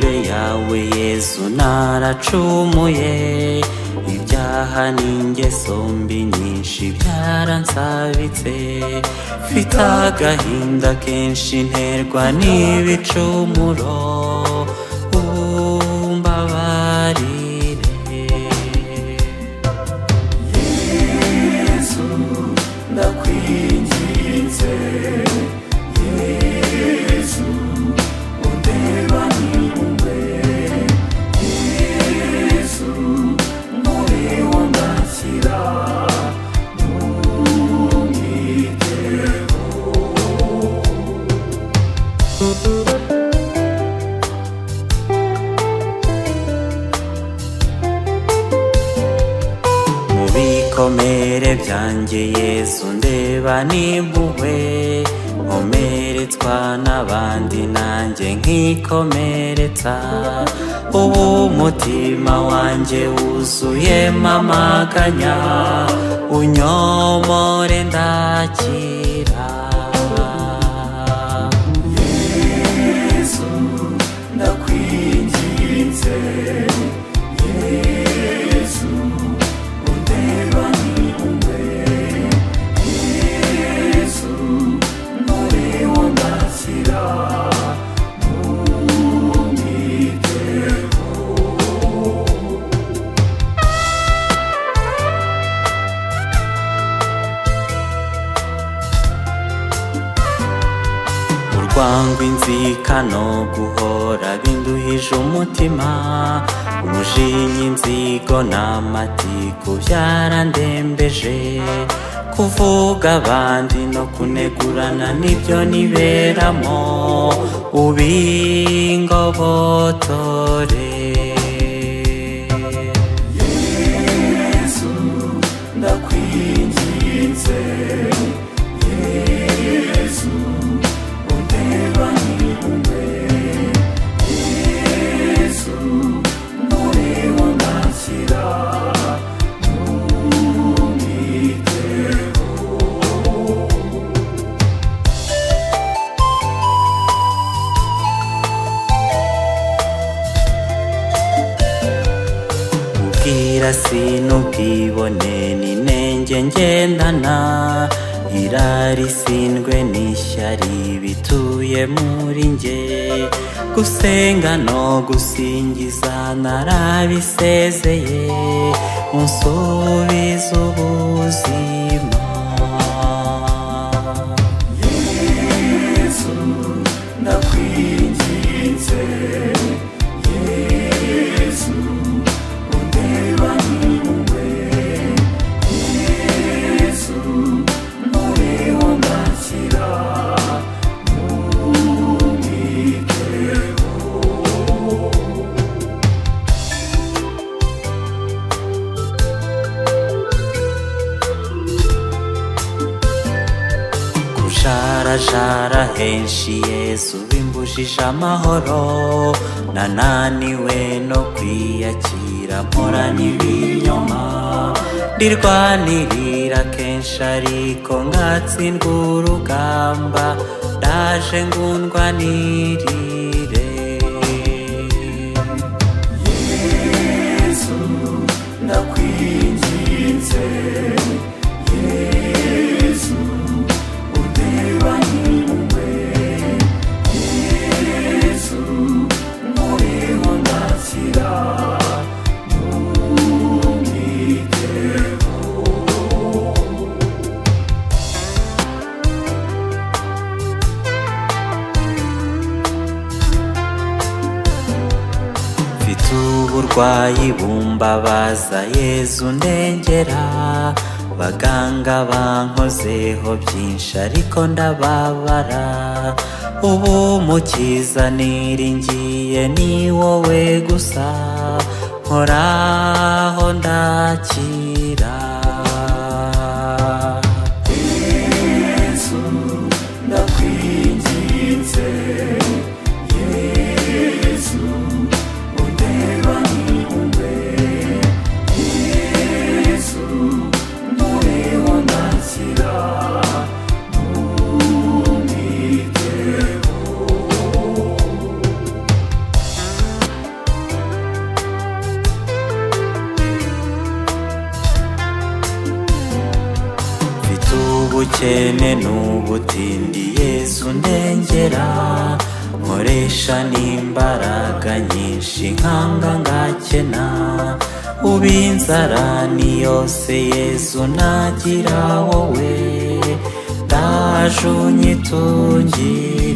yawe yezu naracumuye ibyaha n'ingeso mbi nyinshi byaransabitse mfite agahinda kenshi nterwa n'ibicumuro umbabarire yezu ndakwinginze mu bikomere byanjye yezu ndeba n'impuhwe nkomeretswa n'abandi nanjye nkikomeretsa ubu umutima wanjye wuzuyemo amaganya unyomore ndakira yezu ndakwinginze urwango inzikano guhora binduhije umutima umujinya inzigo n'amatiku byarandembeje kuvuga abandi no kunegurana nibyo niberamo ubingobotore yezu ndakwinginze ubwira sinubwibone n'inenge ngendana irari sindwe n'ishyari bituye muri nge gusenga no gusingiza narabisezeye unsubiza ubuzima yezu ndakwinginze kujarajara henshi yesu bimbujije amahoro nananiwe no kwiyakira mpora n'ibinyoma ndirwanirira kenshi ariko nkatsindwa urugamba ndaje ngundwanirire yesu ndakwinginze mfite uburwayi bumbabaza yezu ndengera baganga bankozeho byinshi ariko ndababara ubu mukiza niringiye ni wowe gusa nkoraho ndakira yezu ndakwinginze ubukene n'ubutindi yezu ndengera nkoresha n'imbaraga nyinshi nkanga ngakena uba inzara ni yose yezu nagira wowe ndaje unyitungira